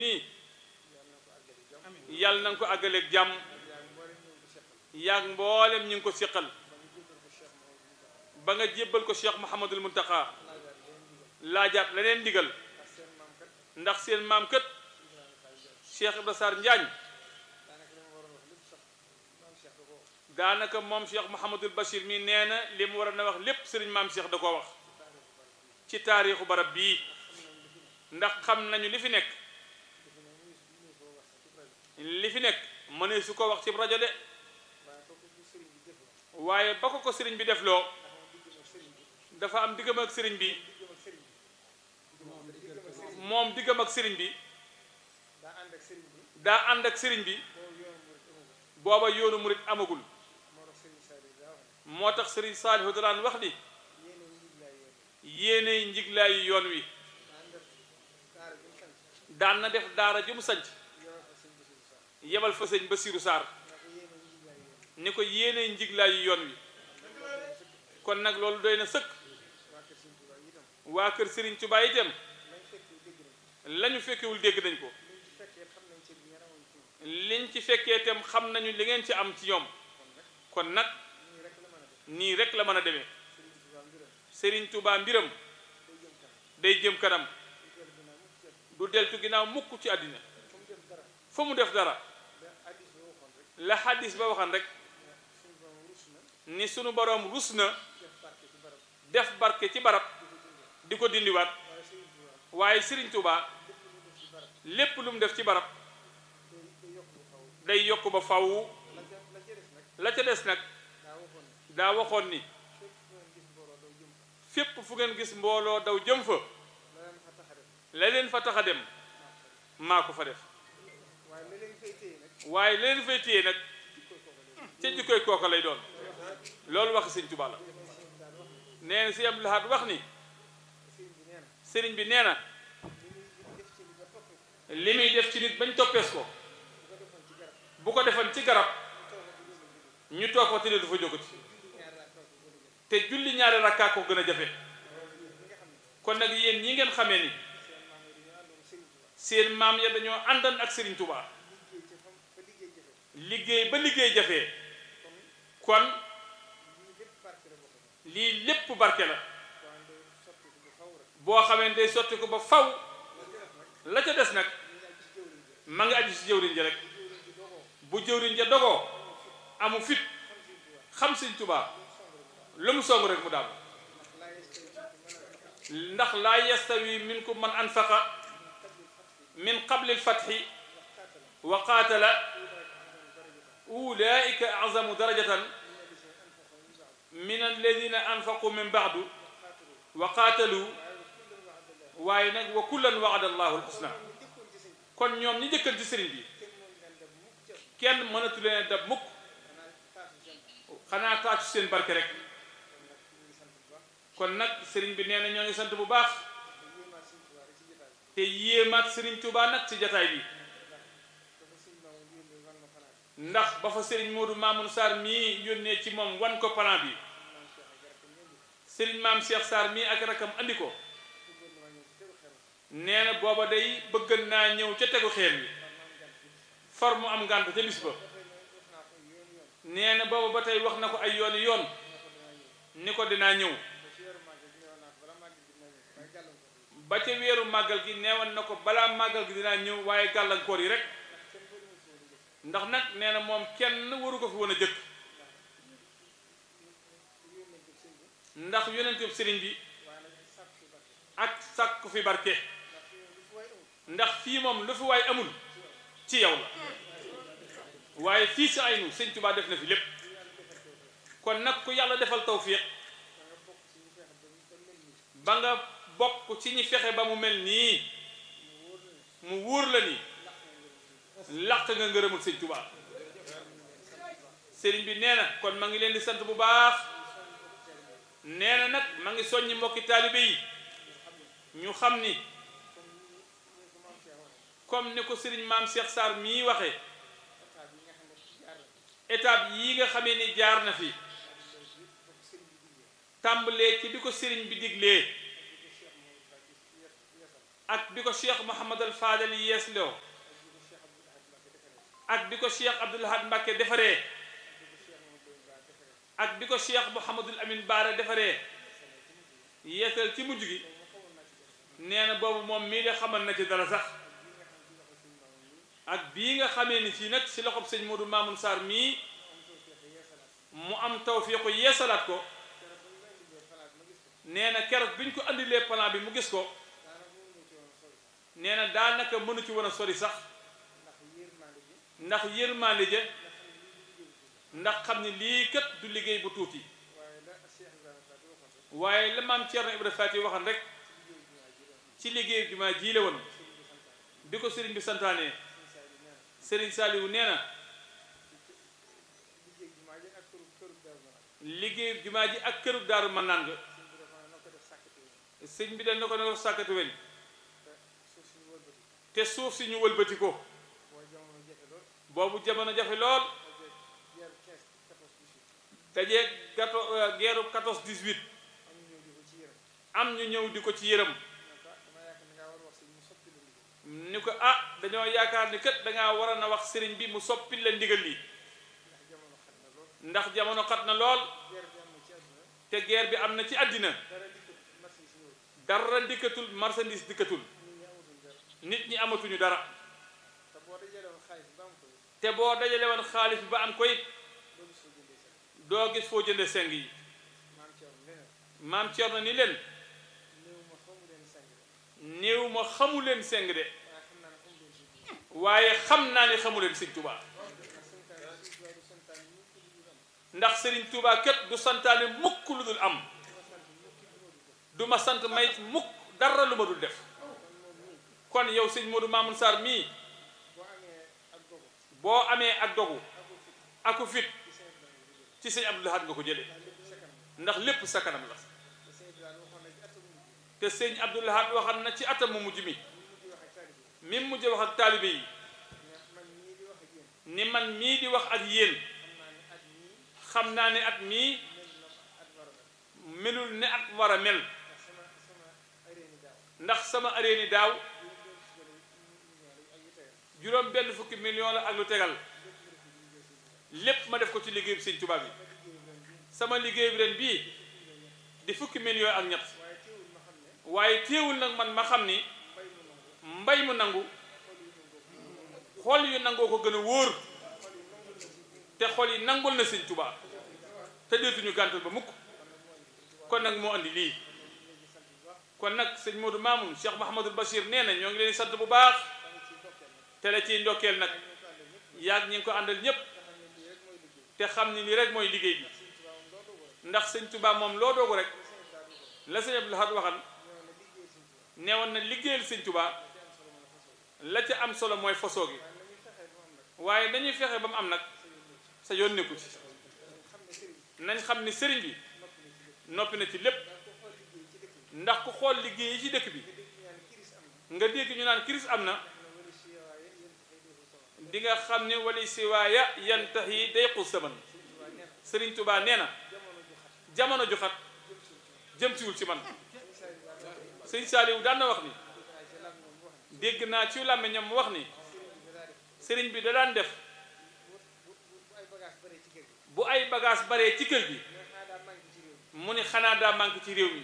nii yàlla na nga ko àggaleeg jàmm yaag mboolem ñu ngi ko siqal ba nga jébbal ko Cheikh Mouhamadul Muntaqa laajaat leneen ndigal ndax seen maam kët Cheikh Ibra Sarr Njaañ daanaka moom Cheikh Mouhamadul Bachir mi nee na li mu war a wax lépp sëriñ maam Cheikh da koo wax ci taarixu barab bii ndax xam nañu li fi nekk li fi nekk mënee su ko wax ci rajo de waaye ba ko ko sëriñ bi def loo dafa am diggam ak sëriñ bi moom diggam ak sëriñ bi daa ànd ak sëriñ bi booba yoonu murit amagul moo tax sëriñ Saalihu daan wax ni yéenay njiglaayu yoon wi daan na def daara ju mu sanc yebal fa sëñ Basiiru Saar ni ko yéenay njiglaayu yoon wi kon nag loolu doy na sëkk waa kër Sëriñ Tuubaa itam lañu fekkewul dégg nañ ko liñ ci fekkee itam xam nañu li ngeen ci am ci ñoom kon nag nii rek la mën a demee Sëriñ Tuubaa mbiram day jëm kanam du deltu ginnaaw mukk ci àddina fa mu def dara la xaddis ba waxan rek ni sunu boroom rus na def barke ci barab di ko dindiwaat waaye Sëriñ Tuubaa lépp lu mu def ci barab day yokk ba faw la ca des nag daa waxoon ni fépp fu ngeen gis mbooloo daw jëm fa la leen fa tax a dem maa ko fa def waaye la leen fay téye nag ca jikkoy kooka lay doon loolu wax Sëriñ Tuubaa la nee na si Abdul Ahad wax ni sëriñ bi nee na li muy def ci nit bañ toppees ko bu ko defoon ci garab ñu toog fa tëddee du fa jógati te julli ñaari rakkaa ko gën a jafe kon nag yéen ñi ngeen xamee ni seen maam ya dañoo àndan ak Sëriñ Tuubaa liggéey ba liggéey jafee kon lii lépp barke la boo xamee ne day sotti ko ba faw la ca des nag ma ngi aju si jëwriñ ja rek bu jëwriñ ja dogoo amu fit xam Sëriñ Tuubaa lu mu song rek mu daal ndax laa yastawi minkum man anfaqa min qabli alfathi wa qaatala ulaika azamu darajatan min alladina anfaqu min baadu wa qaatalu waaye nag wa kullan waada allahu alxusna kon ñoom ñi jëkkal ci sëriñ bi kenn mënatu leen dab mukk xanaa taacu seen barke rek kon nag sëriñ bi nee na ñoo ngi sant bu baax te yéemaat sëriñ Tuubaa nag ci jataay bi ndax ba fa sëriñ Moodu Maamun Sarr mii yónnee ci moom wan ko plan bi sëriñ maam Cheikh Sarr mii ak rakam andi ko nee na booba day bëggan naa ñëw ca tegu xeer bi far mu am ngànt ca bis ba nee na booba ba tey wax na ko ay yooni yoon ni ko dinaa ñëw ba ca weeru màggal gi neewoon na ko balaa màggal gi dinaa ñëw waaye gàllankoor yi rek ndax nag nee na moom kenn waru ko fi woon a jëkk ndax yonentu sëriñ bi ak sàkku fi barke ndax fii moom lu fi waay amul ci yow la waaye fii si aynu sëñ Tuubaa def na fi lépp kon nag ku yàlla defal tawfiq ba nga bokk ci ñi fexe ba mu mel nii mu wóor la ni laq nga ngërëmul sëñ Tuubaa sëriñ bi nee na kon ma ngi leen di sant bu baax nee na nag ma ngi soññi mbokki taalibe yi ñu xam ni comme ni ko sëriñ maam Cheikh Sarr mii waxee étape yi nga xamee ni jaar na fi tàmbalee ci bi ko sëriñ bi diglee ak bi ko cheikh Mouhamadal Fadal yees loo ak bi ko cheikh Abdoul Ahad Mbacké defaree ak bi ko cheikh Mouhamadul Amin Baara defaree yeesal ci mujj gi nee na boobu moom mii de xamal na ci dara sax ak bii nga xamee ni fii nag si loxob sëñ Modou Mamoun Sarr mii mu am tawfiiqu yeesalaat ko nee na keroog bi ñu ko andilee plan bi mu gis ko nee na daanaka mënu ci war a sori sax ndax yërmande je ndax xam ni lii kat du liggéey bu tuuti waaye la maam Thierno Ibrahima Fati waxan rek ci liggéey bi ma jiile woon bi ko sëriñ bi santaane sëriñ Saliou nee na liggéey jumaa ji ak këru daaru man naan nga sëñ bi dañ na ko ne ko sàkkatu weñ te suuf si ñu wëlbati ko boobu jamono jafe lool dajee gato geeru 14 18 am ñu ñëw di ko ci yërëm ni ko ah dañoo yaakaar ni kat dangaa war a na wax sëriñ bi mu soppi la ndigal lii ndax jamono xat na lool te guerre bi am na ci àddina dara dikkatul marchandise dikkatul nit ñi amatuñu dara te boo dajale woon xaalis bi ba am ko it doo gis foo jënde seng yi maam Cerno ni leen néew ma xamu leen seng de waaye xam naa ne xamu leen sëñ Tuubaa ndax sëriñ Tuubaa kat du santaane mukk lu dul am du ma sant may mukk dara lu ma dul def kon yow sëñ Modou Mamoun Sarr mii boo amee ak dogu aku fit ci sëñ Abdou Lahad nga ko jële ndax lépp sa kanam la te sëñ Abdou Lahad waxal na ci atam mu mujj mi mi mujj wax ak taalibe yi ni man mii di wax ak yéen xam naa ne at mii melul ne at war a mel ndax sama aréeni daaw juróom benn fukki million la ak lu tegal lépp ma def ko ci liggéey bi sëñ Tuubaa bi sama liggéey bi ren bii di fukki million ak ñett waaye téewul nag man ma xam ni mbay mu nangu xol yu nangoo ko gën a wóor te xol yi nangul na sëñ Tuubaa te deetuñu gàntal ba mukk kon nag moo andi lii kon nag sëñ Modou Mamoun Cheikh Mahamadul Bachir nee na ñoo ngi leen sant bu baax te la ciy ndokkeel nag yaag ñi ngi ko àndal ñépp te xam ni lii rek mooy liggéey bi ndax sëñ Tuubaa moom loo doogu rek la sëñ Abdou Lahad waxan neewoon na liggéeyal sëñ Tuubaa la ca am solo mooy fosoo gi waaye dañuy fexe ba mu am nag sa yoon nekku ci nañ xam ni sëriñ bi noppi na ci lépp ndax ku xool liggéey yi ci dëkk bi nga dégg ñu naan kiris am na di nga xam ne wali siwaaya yantax yi day xus saman sëriñ Tuubaa nee na jamono ju xat jëm siwul ci man sëñ Saaliwu daan na wax ni dégg naa ci làmmiñam mu wax ni sëriñ bi da daan def bu ay bagage baree ci kër gi mu ni xanaa daa manqué ci réew mi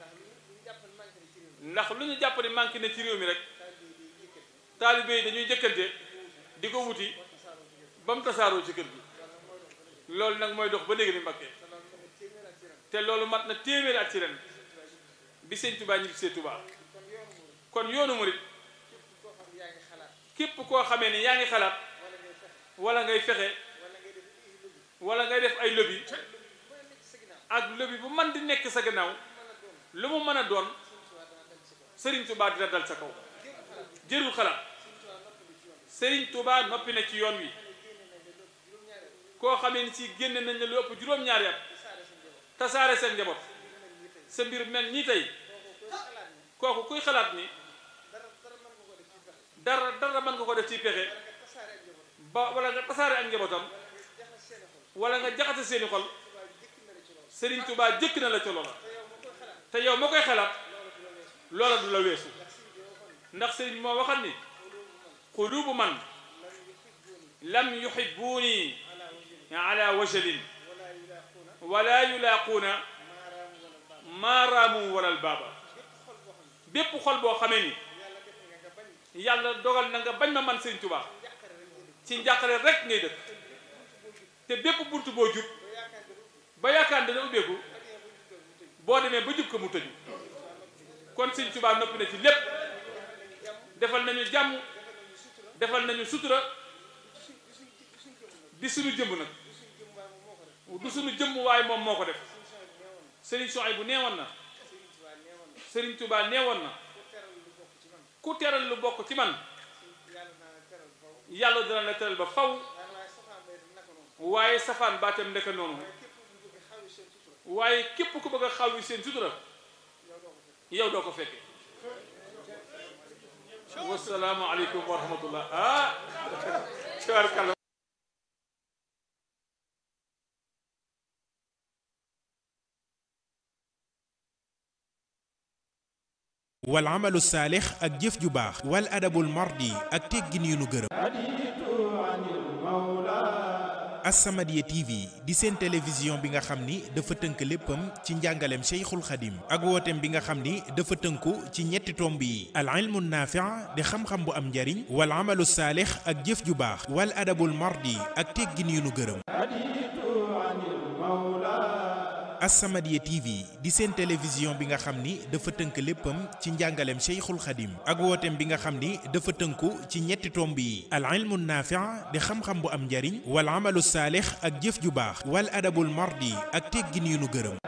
ndax lu ñu jàpp ni manqué na ci réew mi rek taalibe yi dañuy jëkkante di ko wuti ba mu tasaaroo ci kër gi loolu nag mooy dox ba léegi ni Mbakke te loolu mat na téeméeri at ci ren bi sëñ Tuubaa ñibbi see Tuubaa kon yoonu murit képp koo xamee ni yaa ngi xalaat wala ngay fexe wala ngay def ay lobby ak lobby bu man di nekk sa gannaaw lu mu mën a doon Sëriñ Tuubaa dina dal sa kaw jërul xalaat Sëriñ Tuubaa noppi na ci yoon wi koo xamee ni si génne nañ la lu ëpp juróom-ñaari at tasaare seen njaboot sa mbir mel nii tey kooku kuy xalaat ni dara dara mën nga ko def ci pexe ba wala nga tasaare ak njabootam wala nga jaxase seeni xol Sëriñ Tuubaa jëkk na la ca loola te yow moo koy xalaat loola du la weesu ndax sëriñ bi moo waxal ni qulubu man lam yuhibbuuni ala wajalin wala yulaaquuna maaraamu walal baaba bépp xol boo xamee ni yàlla dogal na nga bañ ma man sëriñ Tuubaa ci njàqare rek ngay dëkk te bépp bunt boo jub ba yaakaar dana ubbeeku boo demee ba jub ko mu tëju kon sëriñ Tuubaa noppi na ci lépp defal nañu jàmm defal nañu sutura di suñu jëmm nag du suñu jëmm waaye moom moo ko def sëriñ Soxay bu neewoon na sëriñ Tuubaa neewoon na ku teral lu bokk ci man yàlla dana la teral ba faw waaye safaan baatam ndeka noonu waaye képp ku bëgg a xaw yi seen sutura yow doo ko fekke wasalaamu aleykum wa rahmatullah ah tabarkalla wal amalu saalix ak jëf ju baax wal adabul mardi ak teggin yu nu gërëm As-Samadiyya TV di seen télévision bi nga xam ni dafa tënk léppam ci njàngaleem Cheikhul Khadim ak wooteem bi nga xam ni dafa tënku ci ñetti tomb yi al ilmu naafi' di xam-xam bu am njariñ wal amalu saalix ak jëf ju baax wal adabul mardi ak teggin yu nu gërëm As-Samadiyya TV di seen télévision bi nga xam ni dafa tënk léppam ci njàngaleem Cheikhul Khadim ak wooteem bi nga xam ni dafa tënku ci ñetti tomb yi al ilmu naafi' di xam-xam bu am njariñ wal amalu saalix ak jëf ju baax wal adabul mardi ak teggin yu nu gërëm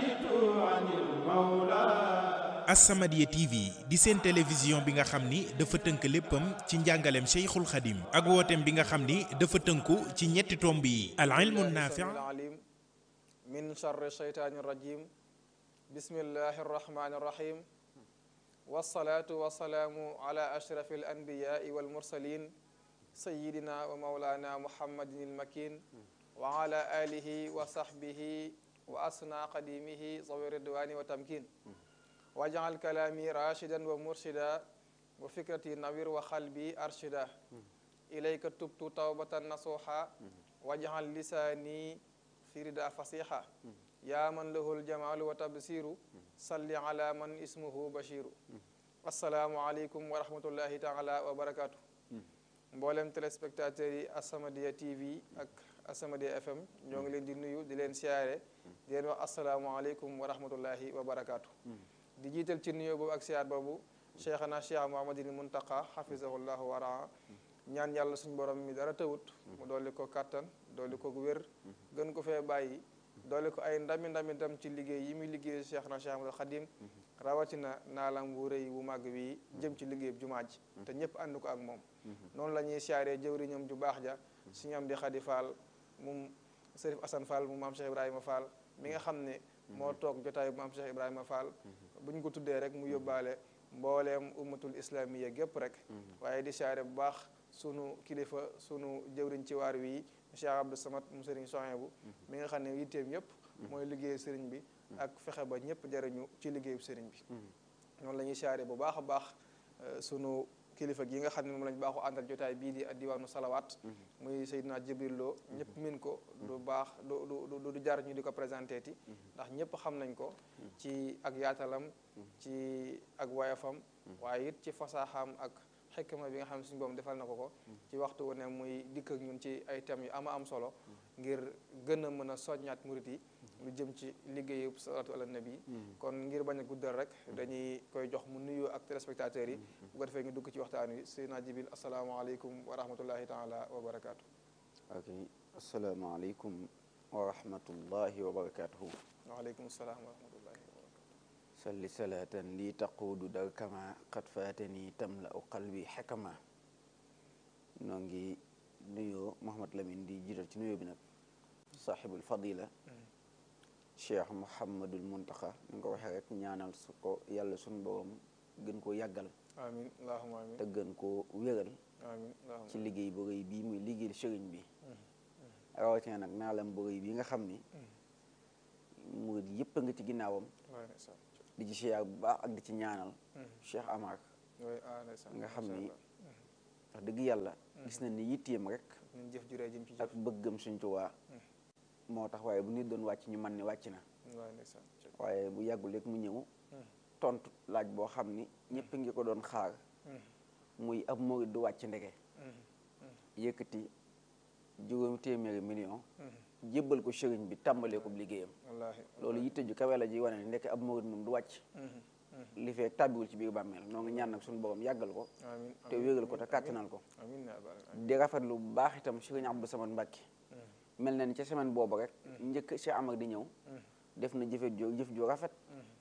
As-Samadiyya TV di seen télévision bi nga xam ni dafa tënk léppam ci njàngaleem Cheikhul Khadim ak wooteem bi nga xam ni dafa tënku ci ñetti tomb yi al ilmu naafi' min charri sheytaani rajim bismillahi arrahmani irrahim wasalaatu wasalaamu ala ashrafi alanbiyaai walmursalin sayidina wa maulana muhammadin ilmakin wa ala alihi wa sahbihi wa asna qadimihi zawi ridwani wa tamkin wajal kalaami rashidan wa murshida wa fikrati nawir wa qalbi arshida ilayka tubtu tawbatan nasuha wajal lisaani firida fasiha yaa man lahul jamaalu wa tabsiru salli ala man ismuhu bashiru asalaamu aleykum wa rahmatullahi taala wa barakatu mboolem téléspectateurs yi As-Samadiyya TV ak As-Samadiyya FM ñoo ngi leen di nuyu di leen siyaare di leen wax asalaamu aleykum wa rahmatullahi wa barakatu di jiital ci nuyoo boobu ak siyaar boobu cheikhana cheikh Muhammadin Muntaqa xafisahullahu wa raa ñaan yàlla suñ borom mi dara tawut mu dolli ko kàttan dolli ko wér gën ko fee bàyyi dolli ko ay ndami ndami ndam ci liggéey yi muy liggéey cheikh na cheikh Ahmadul Xadim rawatina naalam bu rëy bu màgg bi jëm ci liggéey jumaa ji te ñëpp ànd ko ak moom noonu la ñuy siyaaree jëwriñam ju baax ja suñu am di Xadi Fall mum Sërif Asan Fall mu maam Cheikh Ibrahima Fall mi nga xam ne moo toog jotaayu maam Cheikh Ibrahima Fall bu ñu ko tuddee rek mu yóbbaale mbooleem ummatul islamiyya gépp rek waaye di siyaare bu baax sunu kilifa sunu jëwriñ ci waar wi Cheikh Abdou Samad mu sëriñ Sohaybu mi nga xam ne yitteem yëpp mooy liggéeyu sëriñ bi ak fexe ba ñëpp jariñu ci liggéeyu sëriñ bi noonu la ñuy siyaare bu baax a baax sunu kilifa gi nga xam ne moom lañ baaxu àndal jotaay bii di diwaanu salawaat muy Seydina Jibril Lo ñëpp min ko du baax du du du jar ñu di ko présenté ti ndax ñëpp xam nañ ko ci ak yaatalam ci ak wayafam waaye it ci fasaaxaam ak xekkma bi nga xam ne suñu boom defal na ko ko ci waxtu wu ne muy dikk ak ñun ci ay thèmes yu ama am solo ngir gën a mën a soññaat murit yi lu jëm ci liggéeyu salaatu ala nabi kon ngir bañ a guddal rek dañuy koy jox mu nuyu ak téléspectateurs yi bu ko defee ngi dugg ci waxtaan wi Seydina Jibil asalaamaaleykum wa rahmatullahi taala wa barakaatu ok asalaamaaleykum wa rahmatullahi wa barakatuhu waaleykum salaam wa rahmatullahi wa barakatu salli salaatan li taquudu dal kama qad faatani tamla u qalbi xekama noo ngi nuyoo Mouhamad Lamine di jiital ci nuyoo bi nag saaxibul fadila cheikh Mouhamadul Muntaxa ni nga ko waxee rek ñaanal su ko yàlla suñu borom gën koo yàggal amin allahuma amin te gën koo wéral amin allahuma ci liggéey bu rëy bii muy liggéeyal sëriñ bi rawatina nag naalam bu rëy bi nga xam ni murid yëpp a nga ci ginnaawam di ci siyaar bu baax ak di ci ñaanal cheikh Amar oui ah ndeysaan nga xam macha ni allah. wax dëgg yàlla gis nañ ni yitteem rek ñun jëf juree jëm ci jëf ak bëggam suñ Tuubaa moo tax waaye bu nit doon wàcc ñu man ni wàcc na waaw ndeysaan waaye bu yàggul rek mu ñëw tontu laaj boo xam ni ñëpp ngi ko doon xaar muy ab murid du wàcc ndege yëkkati juróomi téeméeri million jébbal ko sëriñ bi tàmbalee ko liggéeyam wallaahi loolu yitte ju kawe la ji wane ne ndekk ab murid moom du wàcc li fee tàbbiwul ci biir bàmmeel noo ngi ñaan nag suñu borom yàggal ko amiin te wéegal ko te kàttanal ko amiin yaa rabbal aalamiin. di rafetlu bu baax itam sëriñ Abdou Samad Mbàkke mel na ni ca semaine boobu rek njëkk Cheikh Amar di ñëw def na jëfe ju jëf ju rafet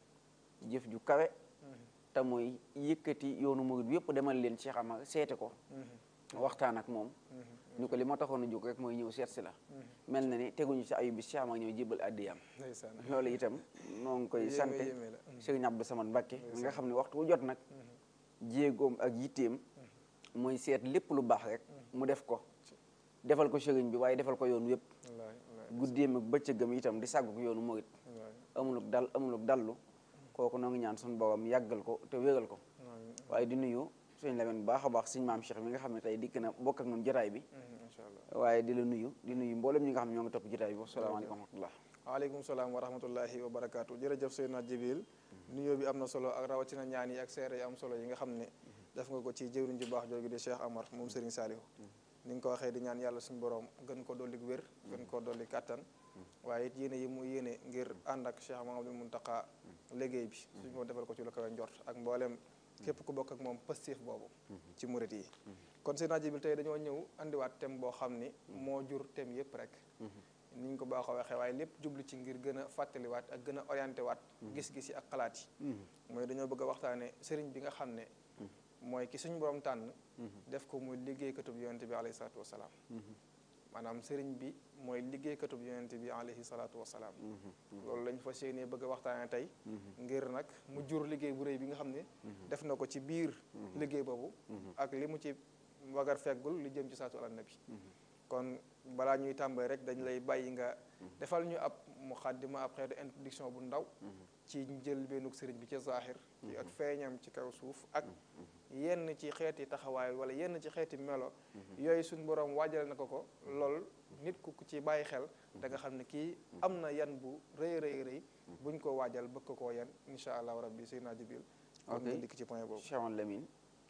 jëf ju kawe te mooy yëkkati yoonu murid bi yëpp demal leen Cheikh Amar seete ko waxtaan ak moom ni ko li ma taxoon a jóg rek mooy ñëw seet si la mel na ni teguñu ci ayu bi Cheikh Amar ñëw jébbal addiyam ndeysaan loolu itam noo ngi koy Yéeme, sante yéeme la. sëriñ Abdou Samad Mbàkke mi nga xam ne waxtu wu jot nag jéegoom ak yitteem mooy seet lépp lu baax rek mu def ko defal ko sëriñ bi waaye defal ko yoon yëpp wallaahi wallaahi guddeem ak bëccëgam itam di sàggu ko yoonu murit wallaahi amuluk dal amuluk dallu kooku noo ngi ñaan suñu borom yàggal ko te wéral ko amiin waaye di nuyu suñ Lamin bu baax a baax suñ maam Cheikh mi nga xam ne tey dikk na bokk ak ñun jotaay bi incha allah waaye di la nuyu di nuyu mboolem ñi nga xam ne ñoo ngi topp jotaay bi wasalaamaaleykum wa rahmatullah waaleykum salaam wa rahmatullahi wa barakaatu jërëjëf Seydina Jibril nuyoo bi am na solo ak rawatina ñaan yi ak seere yi am solo yi nga xam ne def nga ko ci jëwriñ ju baax jooju di Cheikh Amar moom Serigne Saliou ni nga ko waxee di ñaan yàlla suñu borom gën ko dolli wér gën ko dolli kàttan waaye it yéene yi mu yéene ngir ànd ak Cheikh Mahamadou Muntaqa liggéey bi suñu ko defal ko ci lu kawe njort ak mboolem képp ku bokk ak moom pastéef boobu ci murit yi kon Seydina Jibril tey dañoo ñëw andiwaat thème boo xam ni moo jur thème yëpp rek ni ñu ko baaxoo waxee waaye lépp jublu ci ngir gën a fàttaliwaat ak gën a orienté waat gis-gis yi ak xalaat yi mooy dañoo bëgg a waxtaane sëriñ bi nga xam ne mooy ki suñu borom tànn def ko muy liggéeykatub yonente bi alayhi salaatu wasalaam maanaam sëriñ bi mooy liggéeykatub yonente bi alayhi salaatu wasalaam loolu lañ fas yéenee bëgg a waxtaane tey ngir nag mu jur liggéey bu rëy bi nga xam ne def na ko ci biir liggéey boobu ak li mu ci wagar feggul li jëm ci saatu ala nabi kon balaa ñuy tàmbali rek dañ lay bàyyi nga defal ñu ab muqaddima ab xeetu introduction bu ndaw ci jël bennuk sëriñ bi ci zahir ci ak feeñam ci kaw suuf ak yenn ci xeeti taxawaay wala yenn ci xeeti melo yooyu suñ borom waajal na ko ko lool nit ku ku ci bàyyi xel da nga xam ne kii am na yan bu rëy rëy rëy buñ ko waajal bëgg ko koo yan insha allahu rabbi Seydina Jibril kon Ok. nga dikk ci point boobu Cheikh Amadou Lamine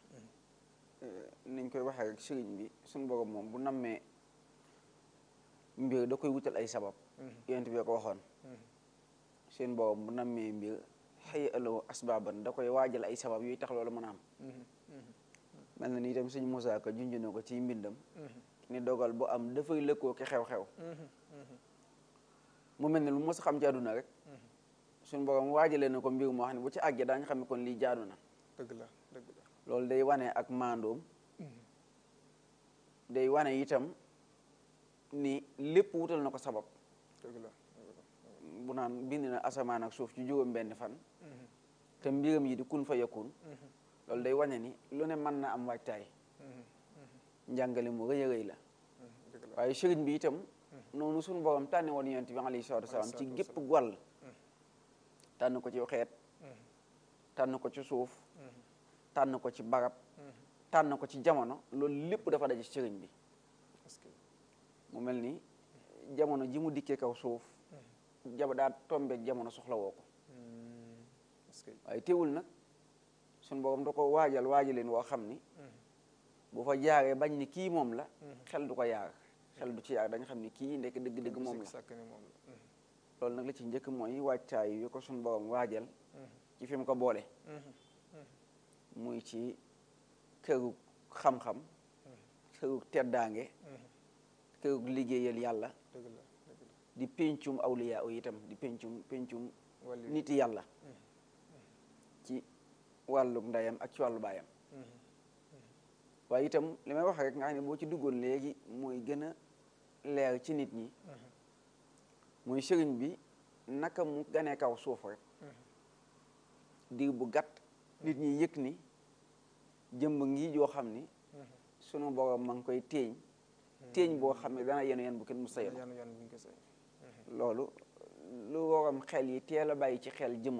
niñ koy waxee rek sëriñ bi suñu borom moom bu nammee mbir da koy wutal ay sabab yonent bi ko waxoon seen borom bu nammee mbir xëy alo asbaaban da koy waajal ay sabab yuy tax loolu mën a am mel na ni itam sëñ Moussa Ka junj na ko ci mbindam ni dogal bu am dafay lëkkoo ki xew-xew mu mel ne lu mos a xam ci àdduna rek suñu borom waajalee na ko mbir moo xam ne bu ci àggee daañu xam ne kon lii jaadu na dëgg la dëgg la loolu day wane ak maandoom day wane itam ni lépp wutal na ko sabab dëgg la bu naan bind na asamaan ak suuf ci juróom benn fan te mbiram yi di kun fa yakun loolu day wane ni lu ne mën na am waajtaay njàngale mu rëy a rëy la dëgg la waaye sëriñ bi itam noonu suñu borom tànne woon yonent bi alayhi salaatu wasalaam ci gépp wàll tànn ko ci xeet tànn ko ci suuf tànn ko ci barab tànn ko ci jamono loolu lépp dafa daje ci sëriñ bi parce que mu mel ni jamono ji mu dikkee kaw suuf jaba daa tombeek jamono soxla woo ko parce que waaye teewul nag suñu borom da ko waajal waajaleen woo xam ni bu fa jaaree bañ ni kii moom la xel du ko yaar xel du ci yaar dañ xam ni kii ndekk dëgg-dëgg moom la sàkk ni moom la loolu nag la ci njëkk mooy waajtaay yu ko suñu borom waajal ci fi mu ko boole muy ci këru xam-xam këru teddaange këru liggéeyal yàlla dëgg la dëgg la di péncum awliya yi itam di péncum péncum wàllu niti yàlla ci wàllu ndeyam ak ci wàllu baayam waaye itam li may wax rek nga xam ne boo ci duggoon léegi mooy gën a leer ci nit ñi muy sëriñ bi naka mu ganee kaw suuf rek diir bu gàtt nit ñi yëg ni jëmb ngi joo xam ni sunu borom ma ngi koy téeñ téeñ boo xam ne dana yenu yen bu kenn mu sayal yan yan buñ ko say loolu lu waram xel yi teel a bàyyi ci xel jëmmam la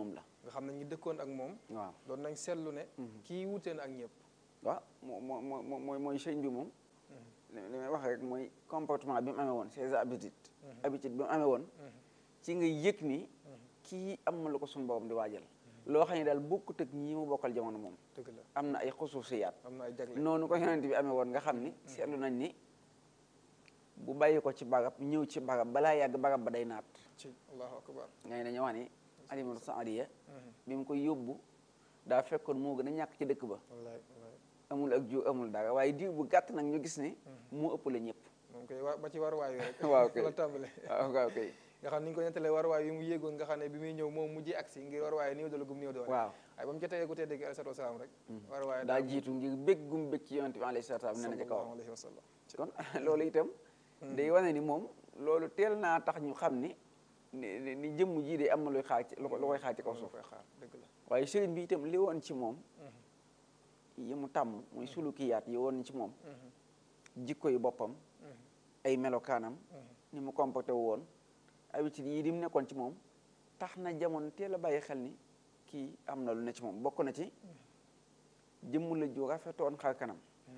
nga xam ne ñi dëkkoon ak moom waaw doon nañ seetlu ne kii wutee na ak ñëpp waaw moo moo moo mooy mooy sëñ bi moom li li may wax rek mooy comportement bi mu amee woon ses habitudes habitude bi mu amee woon ci nga yëg ni kii am na lu ko suñu borom di waajal loo xam ne daal bokkut ak ñi mu bokkal jamono moom dëgg la am na ay xusuusiyaat am na ay jagle noonu ko yonent bi amee woon nga xam ni seetlu nañ ni bu bàyyi ko ci barab ñëw ci barab balaa yàgg barab ba day naat ci allahu akbar ngay dañu wax ni alimatu saadiya bi mu koy yóbbu daa fekkoon moo gën a ñàkk ci dëkk ba wallaay wallaay amul ak jiw amul dara waaye diir bu gàtt nag ñu gis ne moo ëpp la ñëpp moom koy wa ba ci waruwaay yi rek waaw kay la tàmbale waaw waaw kay nga xam ni ñu ko nettalee waruwaay yi mu yéegoon nga xam ne bi muy ñëw moom mujjee agsi ngir waruwaay néew doole gum néew doole waaw waaye ba mu jotee ku tedd gi alayhi salaatu wasalaam rek waruwaay daa jiitu ngir bég gum bég ci yonent bi alayhi salaatu wa salaam nee na ci kawam sallallahu alayhi wa sallam kon loolu itam day wane ni moom loolu teel naa tax ñu xam ni ni ni jëmm jii de am na luy xaar ci lu ko lu koy xaar ci kaw lu suuf koy xaar dëgg la waaye sëriñ bi itam li woon ci moom yi mu tàmm muy sulukiyaat yi woon ci moom jikko yi boppam ay melokaanam ni mu comporté wu woon habitude yi di mu nekkoon ci moom tax na jamono teel a bàyyi xel ni kii am na lu ne ci moom bokk na ci jëmm la ju rafetoon xar kanam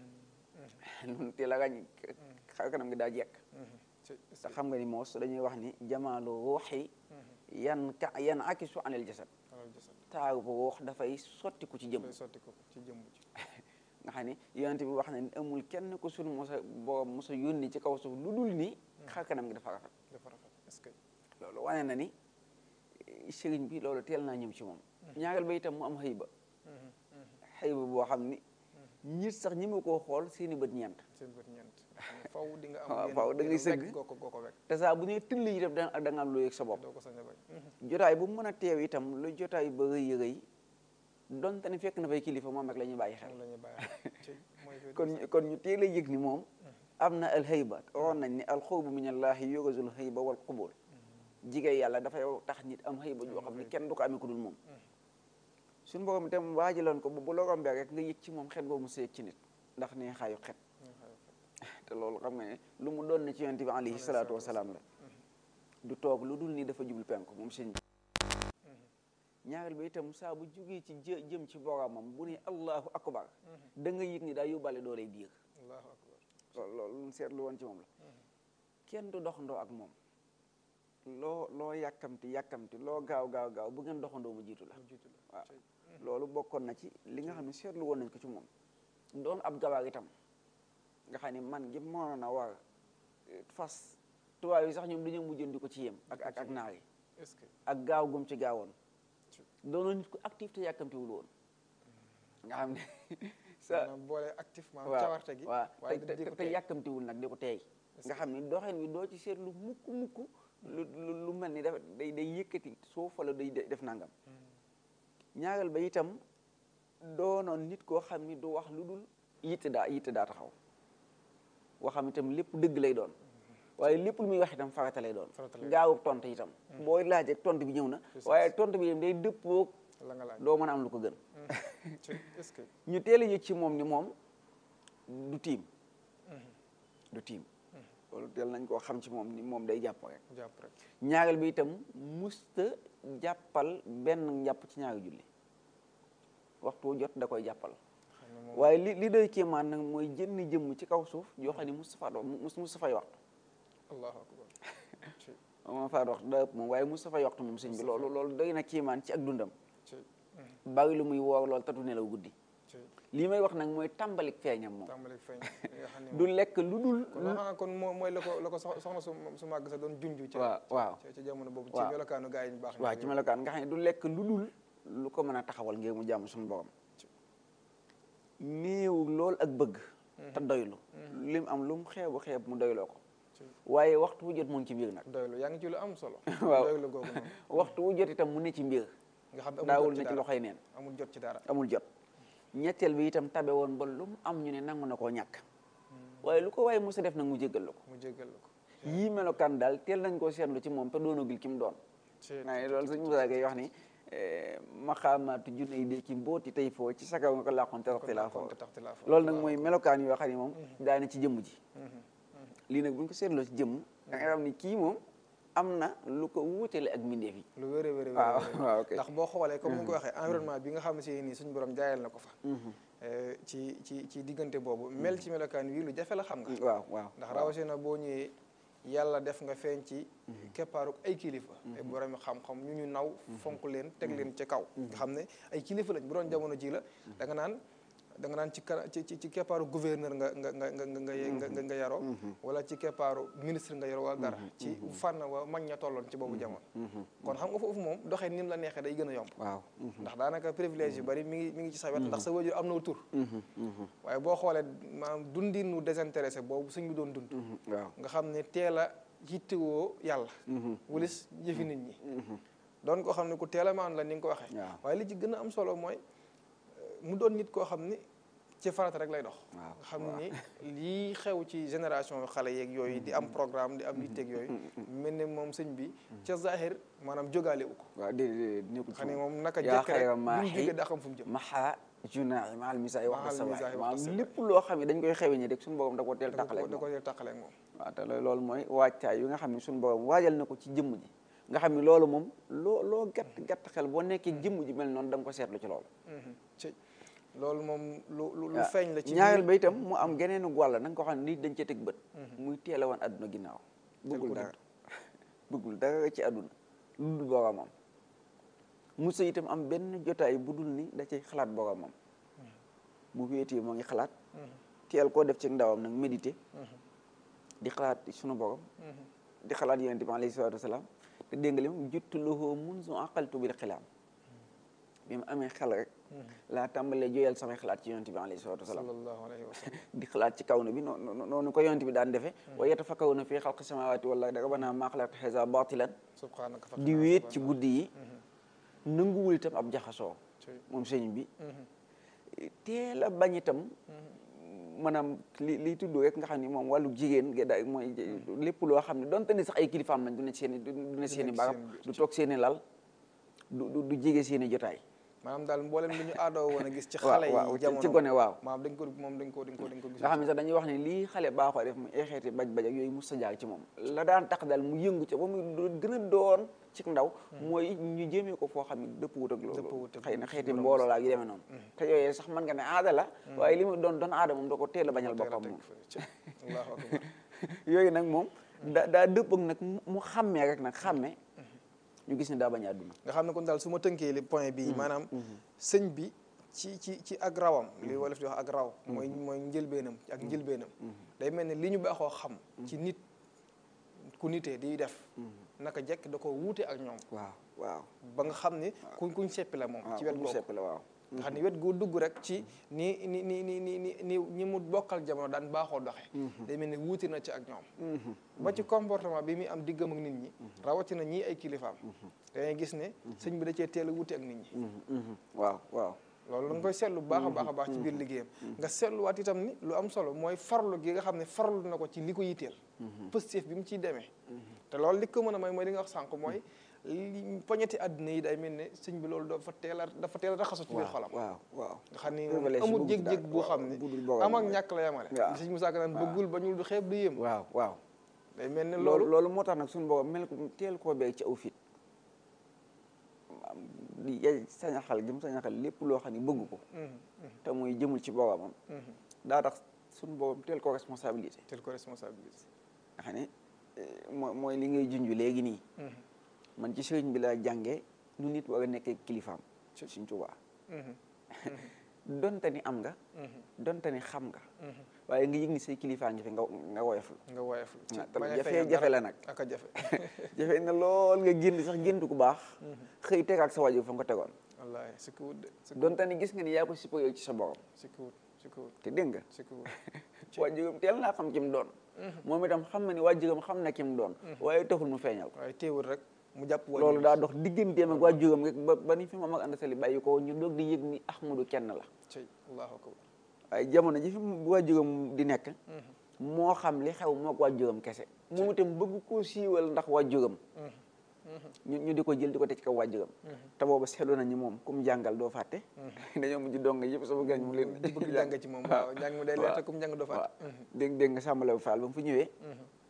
loolu teel a ràññ xar kanam gi daa jekk ci te xam nga ni moos dañuy wax ni jamaalu ruuxi yan ka yan akisu anil jasad alal jasad taaru bu ruux dafay sottiku ci jëmm day sotti ko ci jëmm ji nga xam ni yonent bi wax na ni amul kenn ku sunu mosa borom mosa yónni ci kaw suuf lu dul ni xar kanam gi dafa rafet dafa rafet est-ce que loolu wane na ni eh, sëriñ bi loolu teel naa ñëw ci moom ñaareel ba itam mu am xëyba xëyba boo xam ni ñit sax ñi ma koo xool seeni bët ñeent seen bët ñeent faw di nga am waaw yenn- faw da ngay yenn sëgg. wekk goo ko goo ko wekk te saa bu nee tëll itam da da nga am loo yëg sa bopp doo ko sañ a bañ jotaay bu mu mën a teew itam lu jotaay ba rëy rëy donte ne fekk na fay kilifa moom rek la ñuy bàyyi xel moom la ñuy bàyyi ci mooy fi kon ñu- kon ñu teel a yëg ni moom am na alxayba waxoon nañ ni alxawbu min allahi yurazul xayba wal qubul jigéen yàlla dafay tax nit am xayba joo xam ne kenn du ko amee ku dul moom suñu borom itam waajaloon ko bu bu la rombee rek nga yëg ci moom xet boobu mu seeg ci nit ndax nee xaayu xet te loolu xam nga ne lu mu doon na ci yonent bi alayhi salaatu wasalaam la du toog lu dul ni dafa jublu penku moom sëñ bi ñaareel ba itam saa bu jógee ci jë jëm ci boromam bu ne allahu akbar da nga yëg ni daa yóbbaale dooley biir allahu akbar loolu loolu lu mu seetlu woon ci moom la kenn du doxandoo ak moom loo loo yàkkamti yàkkamti loo gaaw gaaw gaaw bu ngeen doxandoo mu jiitu la mu jiitu la waaw loolu bokkoon na ci li nga xam ne seetlu woon nañ ko ci moom doon ab gawaar itam nga xam ne man gi mënoon a war eh, fas tubaab yi sax ñoom dañoo mujjoon di ko ci yem ak ak ak naar yi est-ce que ak gaaw gum ci gaawoon doonoon nit ku actif te yàkkamtiwul woon nga xam ne sa maanaam boole activement waaw cawarte gi waaw waaye te di di te ko te tey yàkkamtiwul nag di ko teey nga xam ni doxin wi doo ci seetlu mukk mukk lu lu lu mel ni dafa day day yëkkati suuf wala day def nangam ñaareel ba itam doonoon nit koo xam ni du wax lu dul yitte daa yitte daa taxaw waxam itam lépp dëgg lay doon waaye lépp lu muy wax itam farata lay doon Farata lay doon. gaawu tontu itam booy laaj rek tontu bi ñëw na waaye tontu bi itam day dëppoog la nga laaj doo mën a am lu ko gën ci est-ce que ñu teel a yëg ci moom ni moom du tiim du tiim loolu teel nañ koo xam ci moom ni moom day jàpp rek jàpp rek ñaareel bi itam musta jàppal benn njàpp ci ñaari julli waxtu wu jot da koy jàppal xam ne moom waaye li li doy kéemaan nag mooy jënn jëmm ci kaw suuf yoo xam ne Moustapha do mus Moustapha yi waxtu allahu akbar ci moom faa waxtu daa ëpp moom waaye Moustapha yi waxtu moom sëñ bi loolu loolu doy na kéemaan ci ak dundam ci bari lu muy woor loolu tatu nelaw guddi ci lii may wax nag mooy tàmbalik feeñam moom tàmbali feeñ nga xam ne du lekk lu dul kon xanaa kon moo mooy la ko la ko sox- soxna su su màgg sa doon junj ci waaw waaw ci ci jamono boobu ci waaw. melokaanu gaa yi ñu baax waaw ci melokaan nga xam ne du lekk lu dul lu ko mën a taxawal ngir mu jàmm suñu borom néew lool ak bëgg te doylu lim am lu mu xeebu xeeb mu doyloo ko waaye waxtu wu jot mu ngi ci mbir nag doylu yaa ngi ci lu am solo Waaw. doylu googu noonu waxtu wu jot itam mu ne ci mbir nga xam ne daawul amul na jot ci ci dara loxoy neen amul jot ci dara amul jot ñetteel bi itam tabe woon ba lu mu am ñu ne nangu na koo ñàkk waaye lu ko waaye mos a def nag mu jéggal la ko mu jéggal la ko yii melokaan daal teel nañ koo seetlu ci moom te doonagul ki mu doon ci naa ne loolu sëñ Moussa Gueye wax ni maxaamaatu junne yi de ki mbooti tey foo ci sakaw nga ko làqoon te waxti laa foo kon te taxti laa fa loolu nag mooy melokaan yoo xam ne moom daana ci jëmm ji lii nag bu ñu ko seetloo ci jëmm da nga xam ni kii moom am na lu ko wuutale ak mbindeef yi lu wér a wér a waaw wér waaw ok ndax boo xoolee comme ni nga ko waxee environnement bi nga xam ne si nii suñu borom jaayal na ko fa eh, ci ci ci diggante boobu mel ci melokaan wii lu jafe la xam nga waaw waaw ndax rawatina boo ñëwee yàlla def nga feeñ ci keppaaru ay kilifa ay borom xam-xam ñu ñu naw fonk leen teg leen ci kaw nga xam ne ay kilifa lañ bu doon jamono ji la da nga naan da nga naan ci kara ci ci ci keppaaru gouverneur nga nga nga nga nga nga nga nga yaroo wala ci keppaaru ministre nga yaroo wala dara ci fànn wa mag ña tolloon ci boobu jamono kon xam nga foofu moom doxee ni mu la neexee day gën a yomb waaw ndax daanaka privilège yu bari mi ngi mi ngi ci sa wet ndax sa wajur am na tur waaye boo xoolee maanaam dundinu désintéressé boobu suñ bi doon dund waaw nga xam ne teel a yittewoo yàlla wulis jëfi nit ñi doon koo xam ne ku teel a maan la ni nga ko waxee waaw. waaye li ci gën a am solo mooy euh, mu doon nit koo xam ni ci farata rek lay dox waaw, nga xam ni lii xew ci génération xale yeeg yooyu di am programme di am yitteeg yooyu mel ne moom sëñ bi ca zahir maanaam jógaale wu ko waaw déedéet nekkul xam ne moom naka yaa jekk rek xayra bu mu maaxi jógee daa xam fu mu jëm maxaa junaayi maal misaay wax Maal sa misaay waay wax maanaam sa lépp loo xam ne dañ koy xewe ñi rek suñu borom da ko teel da ko tàqaleeg da moom ko tàqaleeg moom waaw te loolu mooy waajtaay yu nga xam ne suñu borom waajal na ko ci jëmm ji nga xam ne loolu moom loo loo gàtt gàtt xel boo nekkee jëmm ji mel noonu da nga ko seetlu ci loolu ci loolu moom lu lu lu waaw feeñ la ci ñaareel biir- ba itam mu am geneenu wàll na nga ko xam ne nit dañ cee teg bët muy teel a wan àdduna ginnaaw bëggul ko dara bëggul dara ci àdduna lu dul boromam musa itam am benn jotaay bu dul ni da cay xalaat boromam bu wéetee moo ngi xalaat teel koo def ci ndawam nag méditer di xalaat sunu borom di xalaat yonente bi alayhi salaatu wasalaam te dégg nga li mu juttu lahu munzu aqaltu bil xilaam bi mu amee xel rek laa tàmbalee jooyal samay xalaat ci yonente bi alayhi salaatu wasalaam sallallahu alayhi wa sallam di xalaat ci kaw na bi noonu noonu ko yonent bi daan defee wa yatafakkaruna fi xalqi samawati wal ardi rabbana maa xalaqta haza batilan subhanaka fa di wéet ci guddi yi nanguwul itam ab jaxasoo moom sëñ bi teel a bañ itam maanaam li liy tudd rek nga xam ni moom wàllu jigéen ge da mooy lépp loo xam ne donte ni sax ay kilifaam lañ du ne seen i du ne seen i barab du toog seen i lal du du du jege seen i jotaay maanaam daal mboolem li ñu aadoo woon a gis ci waaw xale waaw yi ci- jamono ci gone waaw maam dañ ko moom dañ ko dañ ko dañ ko gis nga xam ne sax dañuy wax ne lii xale baaxoo def mu ay xeeti baj baj ak yooyu mus sa jaar ci moom la daan tax daal mu yëngu ca ba mu do- gën a doon ci ndaw mooy ñu jéemee ko foo xam ne dëpp wut ak loolu Dëppwut ak xëy na loolu. xeeti mbooloo laa yu demee noonu te yooyu sax mën nga ne aada la waaye li mu doon doon aada moom da ko teel a bañal teel a boppam teg moom fële ci allahu akbar yooyu nag moom da daa dëpp ak nag mu- mu xàmmee rek nag xàmmee ñu gis ne daa bañ a àdduna nga xam ne kon daal su ma tënkee li point bi maanaam sëñ bi ci ci ci ak rawam li wolof di wax ak raw mooy mooy njëlbeenam ak njëlbeenam day mel ne li ñu baaxoo xam ci nit ku nitee di def naka jekk da ko wuute ak ñoom waaw waaw ba nga xam ne kuñ kuñ seppi la moom ci wet mu googu sepp la waaw nga xam ne wet goo dugg rek ci ni ni ni ni ni ni ni ñi mu bokkal jamono daan baaxoo doxe day mel ne wuute na ci ak ñoom ba ci comportement bi muy am diggam ak nit ñi rawatina ñii ay kilifaam dangay gis ne sëñ bi da cee teel a wuute ak nit ñi waaw waaw loolu da nga koy seetlu bu baax a baax a baax ci biir liggéeyam nga seetluwaat itam ni lu am solo mooy farlu gi nga xam ne farlu na ko ci li ko yitteel positif bi mu ciy demee te loolu li ko mën a may mooy li nga wax sànq mooy li poñeti àddina yi day mel ne sëñ bi loolu dafa teel a dafa teel a raxasu ci biir xolam waaw waaw nga xam ni moom Révélation amul bu gis jég-jég daal, boo waaw, xam ne bu dul borom am ak mooy. ñàkk la yemale waaw. li sëñ Musaa Ka naan bëggul ba ñul du xeeb du yëm waaw waaw day mel ne loolu loolu loolu moo tax nag suñu borom mel ko teel koo beeg ci aw fit di yay sañaxal gi mu sañaxal lépp loo xam ne bëgg ko te muy jëmul ci boromam daa tax suñu borom teel ko responsabilité tel ko responsabilité nga xam ne eh, mooy mooy li ngay junj léegi nii man ci sëriñ bi laa jàngee nu nit war a nekkee kilifaam suñ Tuubaa donte ni am nga donte ni xam nga waaye nga yëg ni say kilifaa ngi fi nga nga woyoflu nga woyof ci Ah, te bañ a jafe- feeñal jafe dara la nag. ak a jafe jafe na lool nga génn sax géntu ku baax xëy tegaat sa wàjjo fa nga ko tegoon wallaahi si ko wut de si ko donte ni gis nga ni yaa ko supérieur ci sa borom si ko wut si ko wut te dégg nga si ko wut waajuram teel naa xam ki mu doon moom itam xam na ni waajuram xam na ki mu doon waaye taxul mu feeñal ko waaye teewul rek mu jàpp wàññi loolu daa dox digganteem ak waajuram rek ba ba ni fi moom ak ànd sali bàyyi ko ñu doog di yëg ni Ahmadu kenn la ci allahu akbar waaye jamono ji fi waajuram di nekk moo xam li xew mook waajuram kese moom itam bëgg koo siiwal ndax waajuram ñu ñu di ko jël di ko teg ci kaw waajuram te booba seetlu nañu moom kum jàngal doo fàtte dañoo mujj dong yëpp sama gañ mu leen di bëgg jàng ci moom waaw jàng mu day leer te kum jàng doo waaw fàtte dégg dégg nga sàmbale bu faal ba mu fi ñëwee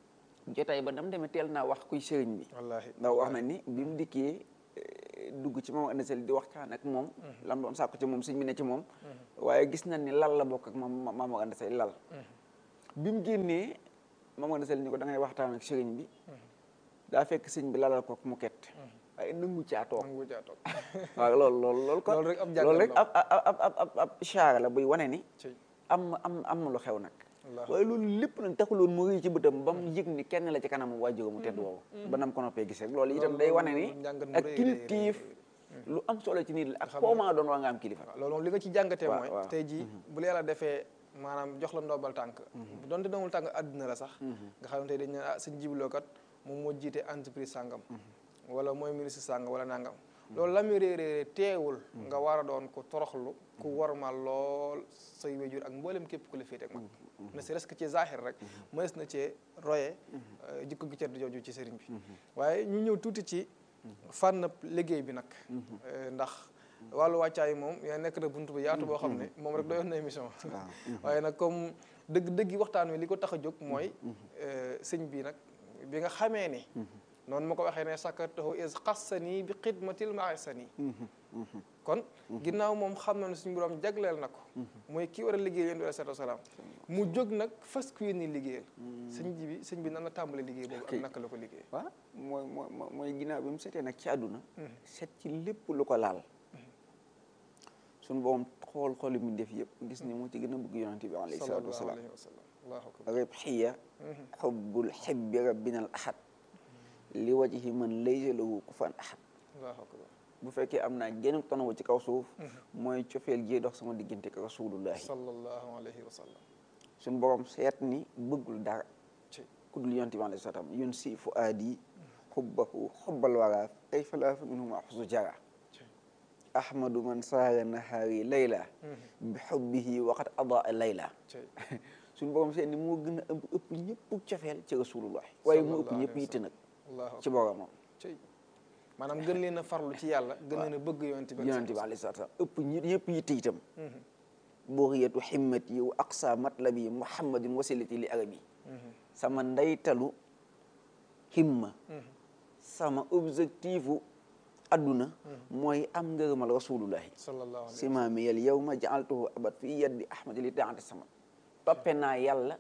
jotaay ba dam demee teel naa wax kuy sëriñ bi wallaahi ndax wax na ni bi mu dikkee eh, dugg ci moom andasel di waxtaan ak moom lam doon sàkku ci moom sëñ bi ne ci moom waaye gis nañ ni lal la bokk ak moom maam andasel lal bi mu génnee maam andasel ni ko da ngay waxtaan ak sëriñ bi daa fekk sëñ bi lalal ko mu ket waaye nangu caa toog nangu caa toog waaw loolu loolu loolu kon Loolu rek ab jàngat loolu rek la. ab ab ab ab ab ab ishaara la buy wane ni ci am am am na lu xew nag Wallaahi. waaye loolu lépp nag taxuloon mu rëy ci bëtam ba mu yëg ni kenn la ci kanam waajur mu tedd woowu ba nam ko noppee gis rek loolu itam day wane ni loolu njàngat mu ak rëy rëy kilifteef lu am solo ci nit la ak koo maa doon waa nga am kilifa waaw loolu moom li nga ci jàngatee waaw, mooy waaw. tey jii bu la yàlla defee maanaam jox la ndombal tànk bu donte ndombal tànk àdduna la sax nga xam ne tey dañ ne ah sëñ jibiloo kat moom moo jiite entreprise sàngam wala mooy ministre sàngam wala nangam loolu la muy réeréeré teewul nga war a doon ku toroxlu ku warmal lool say wéjur ak mboolem képp ku la féete ak mag ne serait-ce que ci zahir rek mënees na cee roye euh, jikko gi tedd jooju ci sëriñ bi waaye ñu ñëw tuuti ci fànn liggéey bi nag Euh, ndax wàllu wàccaay moom yaa nekk na buntu bu yaatu boo xam ne moom rek doyoon na émission waaye nag comme dëgg dëggi waxtaan wi li ko tax a jóg mooy euh, sëñ bi nag bi nga xamee ni noonu ma ko waxee ne sakartahu is xassanii bi xidmatil maasani kon ginnaaw moom xam na ne suñu borom jagleel na ko mooy kii war a liggéey yéen bi salaatu wasalaam mu jóg nag fas ku yéen ni liggéeyal sëñ ji bi sëñ bi nan la tàmbale liggéey boobu ak naka la ko liggéey waaw mooy mooy mooy mooy ginnaaw bi mu setee nag ci àdduna set ci lépp lu ko laal suñu borom xool xooli mu def yëpp gis ni moo ci gën a bëgg yonante bi alayhi salaatu sallallahu wasalaam alayhi wa sallam allahu akbar ribxiya xubbul xibbi rabbina al ahad li wajhi man laysa lahu kufan ahad allahu akbar bu fekkee am naa genn tonawu ci kaw suuf mooy cofeel jee dox sama diggante ak rasulullahi sallallahu alayhi wa sallam suñu borom seet ni bëggul dara ci ku dul yonante bi alayhi salaam yun si fu aadi xubbahu xubbal wara kay falaa fa minhum axusu jara ci ahmadu man saara nahaari layla bi xubbihi waqat adaa layla ci suñu borom seet ni moo gën a ëpp ëpp ñëpp cofeel ci rasulullah waaye mu ëpp Sallallahu ñëpp alayhi wa yitte nag allahu ci akbar boromam ci maanaam gën leen a farlu ci yàlla gën leen a bëgg yonent bi yonente bi alayhi salaatu salaam ëpp ñi yëpp yitte itam bughiyatu himmati wa aqsa matlabi muhammadin wasilati li arabi sama ndeytalu himma sama objectifu adduna mooy am ngërëmal rasulullahi sallallahu alayhi simaami yal yawma jaaltuhu abad fi yaddi ahmadi li taati sama toppe naa yàlla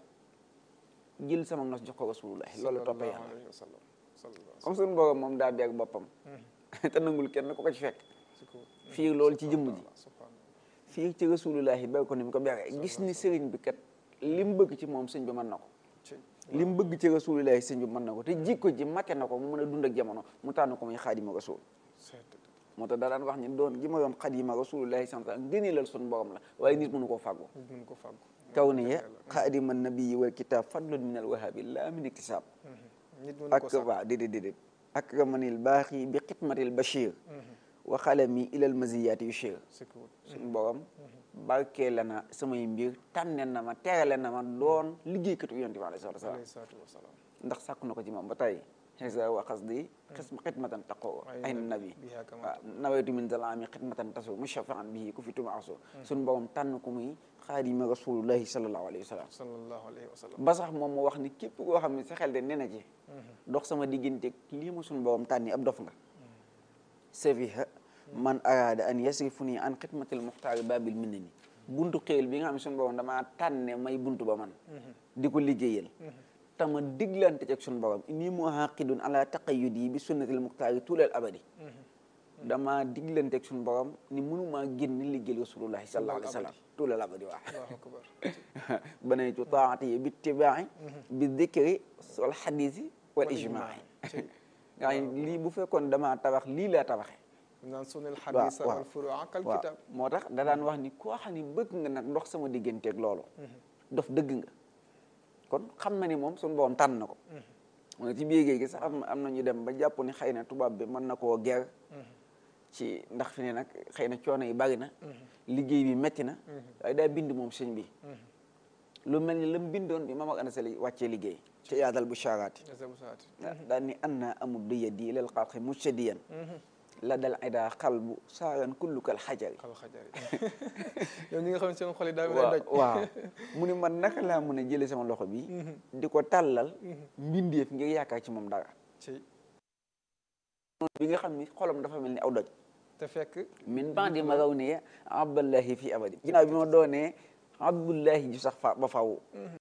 jël sama nos jox ko rasulullahi loolu la toppe yàlla alayhi wa sallam sallallahu comme suñu borom moom daa beeg boppam te nangul kenn ku ko ci fekk alayhi fii loolu ci jëmm ji subhanallah fii ci rasulullahi beeg ko ni mu ko beeree gis ni sëriñ bi kat li mu bëgg ci moom sëñ bi mën na ko ci li mu bëgg ci rasulullahi sëñ bi mën na ko te jikko ji mate na ko mu mën a dund ak jamono mu tànn ko muy xaadima rasul seet moo tax daa daan wax ni doon gi ma doon xaadima rasulullahi sant ngëneelal suñu borom la waaye nit mënu koo fàggu nit mën ko fàggu kaw ni ya xaadima nabii wal kitab fadlun min al wahabi laa min iktisab nit mën ko ak sàkku waa déedéet déedéet akramanil baaxi bi xidmatil bachir wa xalami ilal maziyaati yushir sikkuwut suñu borom barkee la na samay mbir tànne na ma terale na ma doon liggéeykatu yonent bi alayhi salaatu wasalaam alayhi salaatu wa salaam ndax sàkku na ko ci moom ba tey xisa wa xasdi xism xidmatan taqoo ay nabi biha kama waaw nawaytu min zalaami xidmatan tasu mushafaan bihi ku fi tumaaso suñu borom tànn ko muy xaadima rasulullahi sallallahu alayhi wa sallam sallallahu alayhi wa sallam ba sax moom mu wax ni képp koo xam ne sa xel de nee na ci dox sama diggante lii ma suñu borom tànni ab dof nga safiha man araada an yasrifu nii an xidmatil muxtaari babil minna ni buntu xéel bi nga xam ne suñu borom damaa tànne may buntu ba man di ko liggéeyal tama diglante ci ak suñu borom inni muhaqidun ala taqayyudi bi sunnatil muxtaari tulal abadi dama diglante ak suñu borom ni mënumaa génn liggéeyal rasulullahi sallallahu alayhi wa sallam tulal abadi waa allahu akbar banaytu taati bi itibaa'i bi dikri wal xadisi wal ijmaai nga xam ne lii bu fekkoon damaa tabax lii laa tabaxe naan sunil waaw xadisa waaw wal furu'a kal waaw kitab moo tax da daan wax ni koo xam ne bëgg nga nag ndox sama digganteeg loolu dof dëgg nga kon xam na ni moom suñu borom tànn na ko mu ne ci biir géej gi sax am am na ñu dem ba jàpp ni xëy na tubaab bi mën na koo ger ci ndax fi ne nag xëy na coono yi bari na liggéey bi metti na waaye daa bind moom sëñ bi lu mel ni la mu bindoon bi Mamadou Anta Sali wàccee liggéey ci yaadal bu sharaati azabu saati daan ni an naa amul du yadi lal xalqi mujtadiyan la dal ida xalbu saaran kullukal xajari xal xajari yow ñi nga xam ne seen xol yi daa mel waaw doj waaw mu ne man naka laa mën a jële sama loxo bi di ko tàllal mbindeef ngir yaakaar ci moom dara ci bi nga xam ni xolam dafa mel ni aw doj te fekk min bandi ma raw ne abdallahi fi abadi ginnaaw bi ma doonee abdullahi ju sax fa ba faw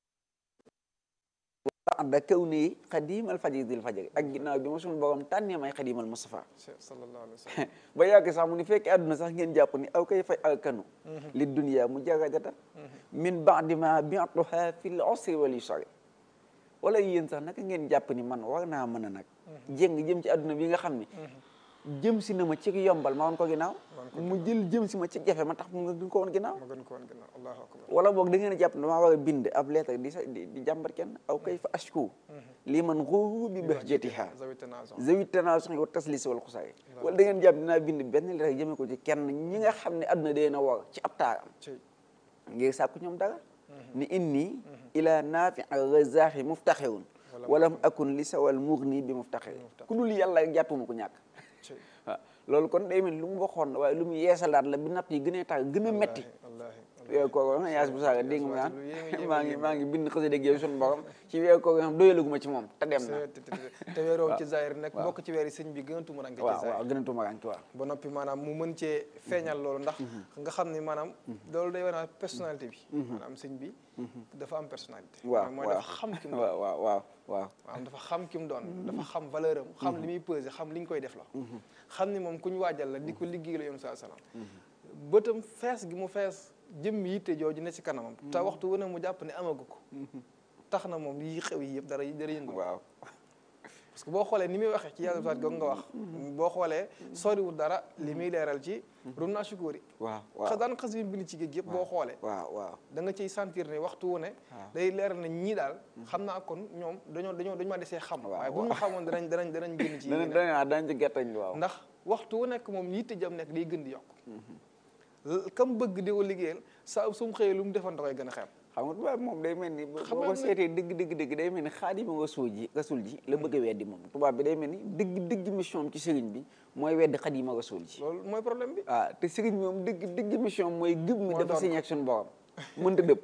da kaw nii xadimal fajri dil fajri ak ginnaaw bi ma suñu borom tànnee may xadimal Mustafa sallallahu alayhi wa sallam ba yàgg sax mu ni fekkee àdduna sax ngeen jàpp ni aw kay fay alkanu li dunia mu jaradata min ba'di ma bi'tuha fil usri wal yusri wala yéen sax naka ngeen jàpp ni man war naa mën a nag jéng jëm ci àdduna bi nga xam ni jëm si na ma ci yombal ma woon ko ginnaaw mu jël jëm si ma ci jafe ma tax mu nga ko woon ginnaaw ma gën ko woon ginnaaw allahu akbar wala boog da ngeen a jàpp ne damaa war a bind ab lettre di sa di di jàmbat kenn aw kay fa ashku lii man xuuru bi bahjatiha zawi tanazon zawi tanaason wa taslis wal xusaay wala da ngeen jàpp dinaa bind benn lettre jëmee ko ci kenn ñi nga xam ne àdduna dee na war ci ab taaram ci ngir sàkku ñoom dara ni inni ila naafi razaaxi muftaxirun walam akun li sawal mugni bi muftaxir ku dul yàlla rek jàppuma ko ñàkk ci waaw loolu kon day mel lu mu waxoon la waaye lu mu yeesalaat la bi natt yi gën a tar gën a metti wallahi weeru koor nga yaas bu saaga dégg nga lu yéeme naan maa ngi maa ngi bind xasida ak yow suñu borom ci weeru koor nga xam doyalaguma ci moom te dem na te te te weeroo ci zaahir nekk bokk ci weer yi sëñ bi gën a tumuranke ci waaw zaahir waaw gën a tumaranki waaw ba noppi maanaam mu mën cee feeñal loolu ndax nga xam ni maanaam loolu day wane personnalité bi maanaam sëñ bi dafa am personnalité waaw maanaam mooy dafa xam ki mu doon waaw waaw waaw waaw maanaam dafa xam ki mu doon dafa xam valeur am xam li muy pesé xam li ñu koy def la xam ni moom ku ñu waajal la di ko liggéey la yoon saa salaam bëtam fees gi mu fees jëmm yitte jooju ne ci kanamam te waxtu wu ne mu jàpp ne amagu ko tax na moom yi xew yi yëpp dara dara yëngu waaw parce que boo xoolee ni muy waxee ci yàlla saat googu nga wax boo xoolee soriwul dara li muy leeral ci rum naa sukóori waaw xas waaw daan xas yi bind ci géej yëpp boo xoolee waaw waaw da nga ciy sentir ne waxtu wu ne day leeral na ñii daal xam naa kon ñoom dañoo dañoo dañu ma desee xam waaw, waaye bu ñu ma xamoon danañ danañ danañ génn ci dana yeneen. dana dañ ci gertañ waaw ndax waxtu wu nekk moom yitte jam nekk day gën di yokk kam bëgg di ko liggéeyal saa su mu xëyee lu mu defan da koy gën a xeeb xam nga tubaab moom day mel ni boo Xam boo nga ko seetee dëgg dëgg dëgg day mel ni xaadima rasul ji rasul ji la bëgg a weddi moom tubaab bi day mel ni dëgg dëgg mission am ci sëriñ bi mooy weddi xaadima rasul ji loolu mooy problème bi ah te sëriñ bi moom dëgg dëgg mission mooy gëm mi Moo dafa doon signé ak suñu borom mënta dëpp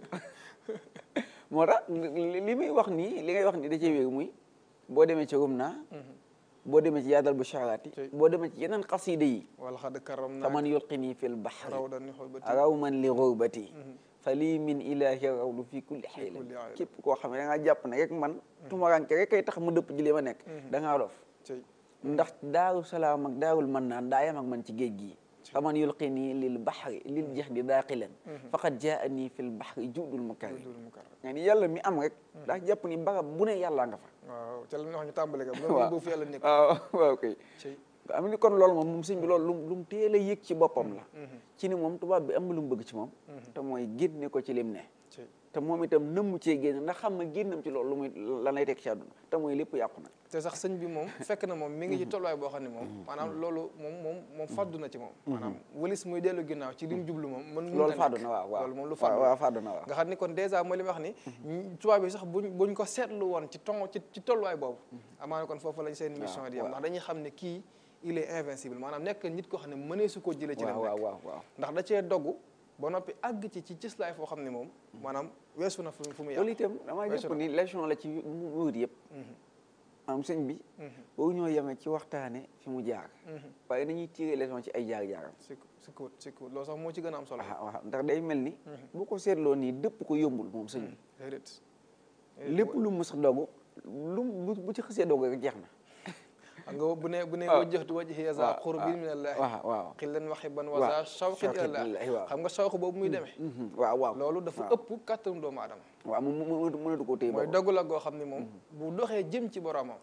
moo tax li li muy wax nii li ngay wax nii da cee wéeru muy boo demee ci rum naa boo demee ci yaadal bu sharaati Ci- boo demee ci yeneen xasida yi wala xadd karam naa faman yulqini fil bahri raw dan ni xool ba raw man li xurbati fa lii min ilahi rawdu fi kulli xayla kulli xayla. képp koo xam ne da ngaa jàpp ne rek man tumaranke rek kay tax ma dëpp ji li ma nekk da ngaa dof ci ndax daaru salaam ak daarul man naan daa yam ak man ci géej gi faman yulqini lil bahri lil jeex di daaqilan faqad jaani fil bahri judul mukari dul mu karam nga ni yàlla mi am rek daa jàpp ni barab bu ne yàllaa nga fa waaw ca la ñu wax ñu tàmbale ka waaw loolu boobu fi yàlla nekk waaw waaw kay ci nga am ni kon loolu moom moom sëñ bi loolu lu lu mu teel a yëg ci boppam la ci ni moom tubaab bi am na lu mu bëgg ci moom te mooy génne ko ci lim ne ci te moom itam nëmmu cee génn ndax xam nga génnam ci loolu lu muy lan lay teg ci àdduna te mooy lépp yàqu nag te sax sëñ bi moom fekk na moom mi ngi ci tolluwaay boo xam ne moom maanaam loolu moom moom moom faddu na ci moom maanaam walis muy dellu ginnaaw ci li mu jublu moom mën loolu fàddu na waaw waaw loolu moom lu waaw faddu waaw fàddu na waaw nga xam ni kon dèjà mooy li ma wax ni tubaab bi sax buñ buñ ko seetlu woon ci ton ci ci tolluwaay boobu amaana kon foofu lañ seen mission di yam ndax dañuy xam ne kii il est invincible maanaam nekk nit koo xam ne mënee su ko jëlee ci la waaw nekk waaw waaw ndax da cee dogg ba noppi àgg ci ci cëslaay foo xam ne moom maanaam weesu na fu fu mu loolu yàqu itam damaa weesu jàpp na. ni leçon la ci muur yëpp maanaam sëñ bi boo ñoo yemee ci waxtaane fi mu jaar waaye nañuy tiré leçon ci ay jaar-jaaram si si kuut si kuut loolu sax moo ci gën a am solo waaw waaw ndax day mel ni bu ko seetloo nii dëpp ko yombul moom sëñ bi déedéet lépp lu mu sax dogu lu mu bu ci xësee dogu rek jeex na xam nga bu ne bu ne waaw. wajjahtu wajhi za waaw, qurbin min allahi waaw waaw xillan wa xibban wa waaw. za shawqin Shawqin ilallah ilallahi, waaw. xam nga shawq boobu muy demee Mhm, waaw waaw loolu dafa waaw. ëpp kàttanu doomu aadama waaw mu mu mënatu koo téye mooy boppam. dogg la goo xam ni moom bu doxee jëm ci boromam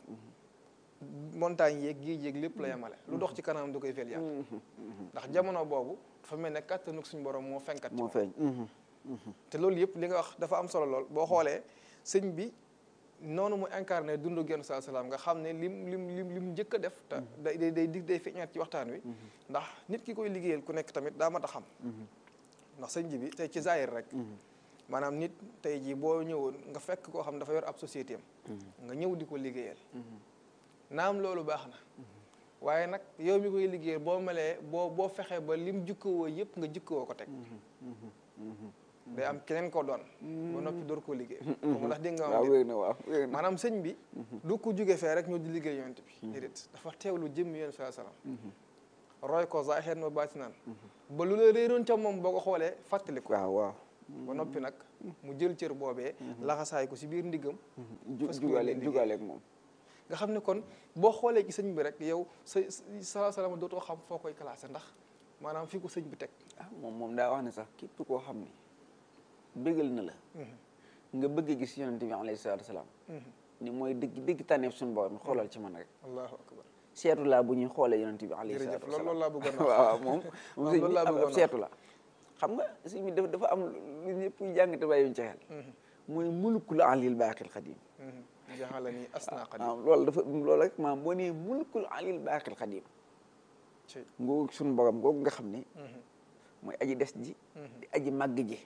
montagne yeeg géej yeeg lépp la yemale lu dox ci kanam du koy fel yàq ndax jamono boobu dafa mel ne kàttanu suñu borom moo fenkat ci moo moom feeñ mhm. te loolu yëpp li nga wax dafa am solo lool boo xoolee sëñ bi noonu mu incarné dundu genn saa salaam nga xam ne lim lim lim lim njëkk a def te day day day dig day feeñaat ci waxtaan wi ndax nit ki koy liggéeyal ku nekk tamit daa mat a xam ndax sëñ ji bi tey ci zaahir rek maanaam nit tey jii boo ñëwoon nga fekk koo xam dafa yor ab société am nga ñëw di ko liggéeyal naam loolu baax na waaye nag yow mi koy liggéey boo melee boo boo fexee ba lim jukkowoo yëpp nga jukkowoo ko teg day am keneen ko doon ba noppi door koo liggéey comme ndax dégg nga waaw wér na waaw wér na maanaam sëñ bi du ko jóge fee rek ñoo di liggéey yonent bi déedéet dafa teewlu jëm yonent saa salaam roy ko zaahiran wa baatinan ba lu la réeroon ca moom boo ko xoolee fàttali ko waaw waaw ba noppi nag mu jël cër boobee laxasaay ko si biir ndiggam ju fas ko jugaale yéene liggéey. jugaaleeg moom nga xam ne kon boo xoolee ci sëñ bi rek yow sa sa salaam dootoo xam foo koy classé ndax maanaam fii ko sëñ bi teg ah moom moom daa wax ne sax képp koo xam ne bégal na la nga bëgg a gis yonente bi alayhi salaatu wasalaam ni mooy dëgg dëgg tànneef suñu borom xoolal ci man rek allahu akbar seetu laa bu ñuy xoolee yonente bi alayhi jërëjëf salaatu loolu wasalaam loolu laa bëggoon waaw waaw moom moom waaw sëñ loolu bi laa ab bëggoon wax. seetu la xam nga sëñ bi dafa dafa am lu ñëpp jàng te bàyyiwuñ ci xel mooy mulkul alil baaqil xadim jaxala nii asna qadim waaw loolu dafa loolu rek maam boo nee mulkul alil baaqil xadim ci ngoogu suñu borom googu nga xam ne mooy aji des ji di aji màgg ji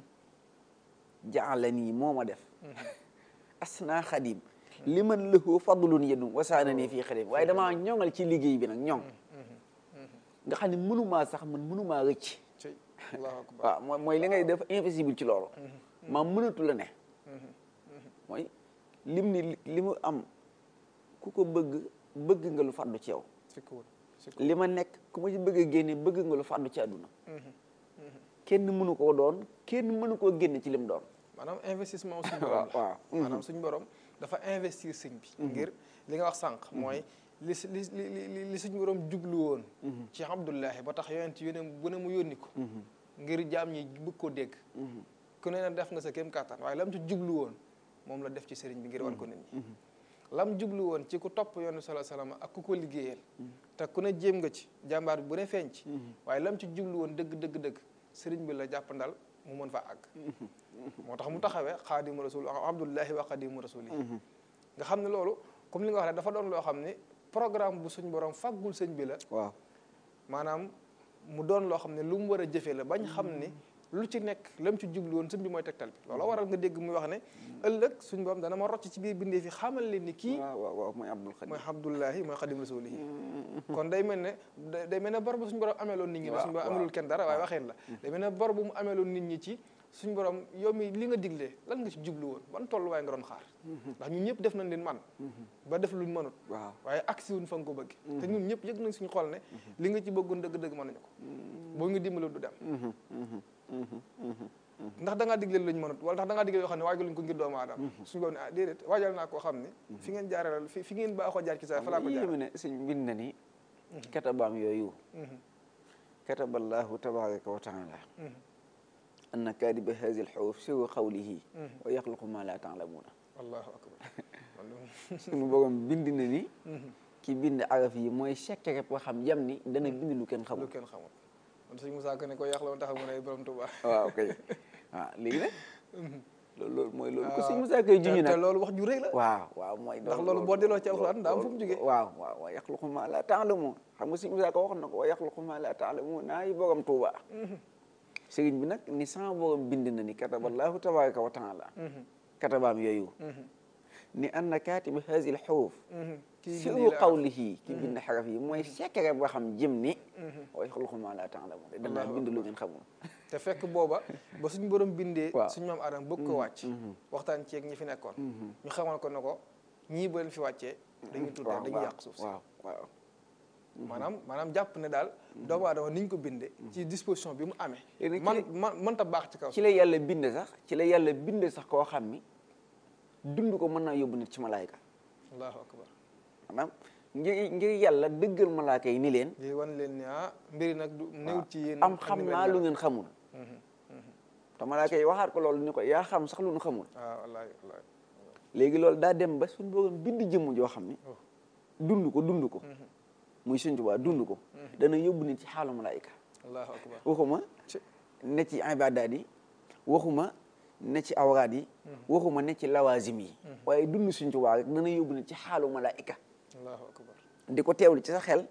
jaala nii moo ma def asna xadim li man lahu fadlun yedum wasaana nii fii xadim waaye damaa ñoŋal ci liggéey bi nag ñoŋ nga xam ne mënumaa sax man mënumaa rëcc ci allahu akbar waaw mooy mooy li ngay def invisible ci loolu maa mënatu la ne mooy lim ni li mu am ku ko bëgg bëgg nga lu fàddu ci yow sikkuwul sikkuwul li ma nekk ku ma ci bëgg a génne bëgg nga lu fàddu ci àdduna kenn mënu koo doon kenn mënu koo génne ci lim doon maanaam investissement suñu waaw borom waaw maanaam suñu borom dafa investir sëñ bi ngir li nga wax sànq mooy li si li li li li suñu borom jublu woon ci Abdullahi ba tax yonent yónne bu ne mu yónni ko ngir jaam ñi bëgg koo dégg ku ne na def nga sa kéem kàttan waaye lam ci jublu woon moom la def ci sëriñ bi ngir wan ko nit ñi lam jublu woon ci ku topp yoonu sala salaam ak ku ko liggéeyal te ku ne jéem nga ci jàmbaar bi bu ne feeñ ci waaye lam ci jublu woon dëgg dëgg dëgg sëriñ bi la jàppandal mu mën faa àgg moo tax mu taxawee xaadimu rasul abdullahi wa xaadimu rasuli nga xam ne loolu comme li nga wax rek dafa doon loo xam ne programme bu suñ borom faggul sëñ bi la waaw maanaam mu doon loo xam ne lu mu war a jëfee la bañ xam ne lu ci nekk lam ci jublu woon sëñ bi mooy tegtal bi loolu waral nga dégg muy wax ne ëllëg suñ borom dana ma rocc ci biir bindee fi xamal leen ni kii waaw waaw waaw mooy abdul xadim mooy abdullahi mooy xadim rasulihi kon day mel ne day day mel ne bor bu suñu borom ameeloon nit ñi la suñu borom amelul kenn dara waaye waxeen la day mel ne bor bu mu ameeloon nit ñi ci suñu borom yow mi li nga diglee lan nga ci jublu woon ban tolluwaay nga doon xaar ndax ñun ñëpp def nañ leen man ba def luñ mënut waaw waaye agsi wuñ fa nga ko bëgg te ñun ñëpp yëg nañ suñu xol ne li nga ci bëggoon dëgg-dëgg mën nañu ko boo ñu dimbali du dem ndax da ngaa digle luñ mënut wala ndax da ngaa digle yoo xam ne waajaluñ ko ngir doomu aadama suñu borom ne ah déedéet waajal naa koo xam ne fi ngeen jaarale fi fi ngeen baaxoo jaar ci sa fa laa ko jaar yéeme ne sëñ bind na ni katabaam yooyu kataballahu tabaraka wa taala anna kaadiba hazi lxawf siru qawlihi wa yaxluqu ma la taalamuuna allahu akbar suñu borom bind na ni ki bind araf yi mooy secret boo xam yam ni dana bind lu kenn lu xamul kenn xamul man sëñ Moussa Ka ne ko yàq la woon taxaw mu ne borom Tuubaa waaw kay waaw léegi nag loolu loolu mooy loolu ko sëñ Musaa koy junj te nag loolu wax ju rëy la waaw waaw mooy ndax loolu boo delloo ci alxuraan daa am fu mu jógee waaw waaw wa yaxluqu ma la taalamuun xam nga sëñ Musaa ko waxoon na ko wa yaxluqu ma la taalamuun naa yi borom Tuuba sëriñ bi nag ni sama borom bind na ni kataballahu tabaraka wa taala katabaam yooyu ni anna kaatiba haazil xuruuf kii siru bind la qawlihi ki bind xaraf yi mooy secret boo xam jëm ni wa yaxluqu ma la taalamuun danaa bind lu ngeen xamul te fekk booba ba suñ borom bindee Waaw. suñ maam Adama bëgg ko wàcc waxtaan ci ak ñi fi nekkoon ñu xamal ko ne ko ñii ba leen fi wàccee dañuy tuuti waaw dañuy waaw yàq suuf si waaw waaw maanaam maanaam jàpp ne daal doomu aadama ni ñu ko bindee ci disposition bi mu amee Léegi man ci- man mënta baax ci kaw ci la yàlla bind sax ci la yàlla bind sax koo xam ni dund ko mën naa yóbbu nit ci malaayka allahu akbar maanaam ngir ngir yàlla dëggal malaaka yi ni leen lii wan leen ni ah mbiri nag du néew ci yéen am ak xam ni mel naa lu mel. ngeen xamul te malaaka yi waxaat ko loolu ni ko yaa xam sax lu ñu xamul waaw wallaahi wallaahi léegi loolu daa dem ba suñu borom bind jëmm joo xam ni Oh. dund ko dund ko muy Sëñ Tuubaa dund ko dana yóbbu nit ci xaalu malaayka allahu akbar waxuma ci ne ci ibaadaat yi waxuma ne ci awraat yi waxuma ne ci lawaasim yi waaye dund Sëñ Tuubaa rek dana yóbbu nit ci xaalu malaayka allahu akbar di ko teewlu ci sa xel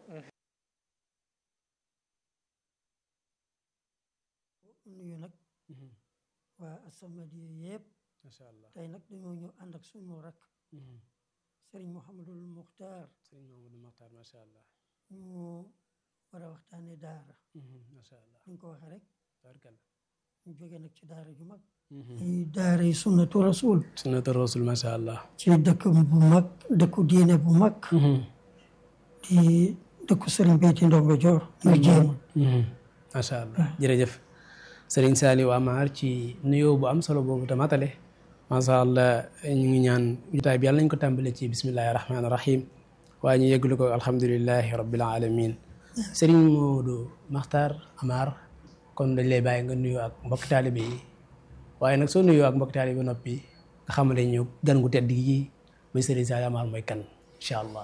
nuyu nag waa As-Samadiyya yëpp macha allah tey nag dañoo ñëw ànd ak suñu rakk Serigne Mouhamadul Muxtaar sëriñ Mamadou Maxtaar macha allah ñu war a waxtaane daara macha allah ni ñu ko waxee rek tabarkalla ñu jóge nag ci daara ju mag yi daara yi sunnatu rasul sunnatu rasul macha allah ci dëkk bu mag dëkku diine bu mag di dëkku sëriñ Beyti Ndongo Joor muy jéema macha allah jërëjëf sëriñ Saliou Amar ci nuyoo bu am solo boobu te matale macha allah ñu ngi ñaan jotaay bi yàlla nañ ko tàmbale ci bismillahi rahmaani rahim waaye ñu yeggalu ko alhamdulilahi rabbil alamin sëriñ Modou Makhtar Amar kon dañ lay bàyyi nga nuyoo ak mbokk taalibe yi waaye nag soo nuyoo ak mbokk taalibe ba noppi nga xamale ñu gan gu tedd gi muy sëriñ Saliou Amar mooy kan incha allah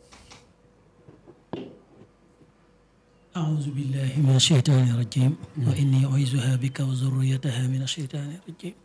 أعوذ بالله من الشيطان الرجيم وإني أعيذها بك وذريتها من الشيطان الرجيم